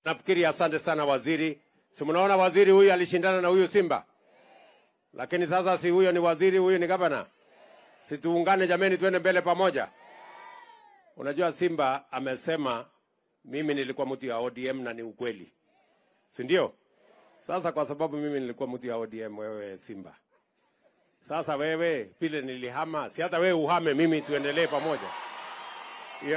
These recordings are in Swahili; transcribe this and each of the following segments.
Nafikiri asante sana waziri. Si mnaona waziri huyu alishindana na huyu Simba, lakini sasa si huyo ni waziri, huyu ni gavana. Si tuungane jameni, tuende mbele pamoja. Unajua Simba amesema mimi nilikuwa mtu ya ODM na ni ukweli, si ndio? Sasa kwa sababu mimi nilikuwa mtu ya ODM, wewe Simba, sasa wewe vile nilihama, si hata wewe uhame, mimi tuendelee pamoja. Hiyo-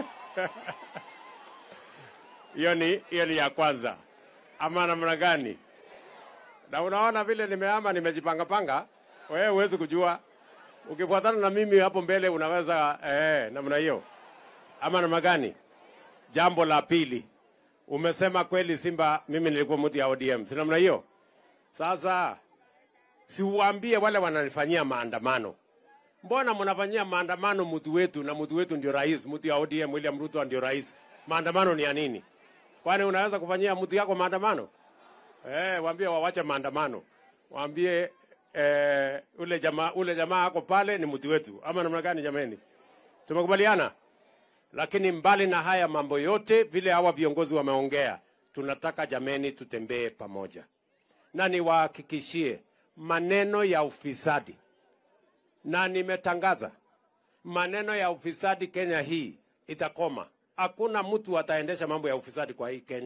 Hiyo ni hiyo ni ya kwanza, ama namna gani? Na unaona vile nimehama, nimejipanga panga, wewe huwezi kujua. Ukifuatana na mimi hapo mbele unaweza eh, namna hiyo ama namna gani? Jambo la pili, umesema kweli Simba, mimi nilikuwa mtu ya ODM, si namna hiyo? Sasa siuambie wale wananifanyia maandamano, mbona mnafanyia maandamano mtu wetu na mtu wetu ndio rais, mtu ya ODM William Ruto ndio rais. Maandamano ni ya nini? Kwani unaweza kufanyia mtu yako maandamano? Eh, waambie wawache maandamano, waambie eh, ule jamaa ule jamaa ako pale ni mtu wetu, ama namna gani? Jameni, tumekubaliana. Lakini mbali na haya mambo yote, vile hawa viongozi wameongea, tunataka jameni, tutembee pamoja, na niwahakikishie maneno ya ufisadi, na nimetangaza maneno ya ufisadi Kenya hii itakoma. Hakuna mtu ataendesha mambo ya ufisadi kwa hii Kenya.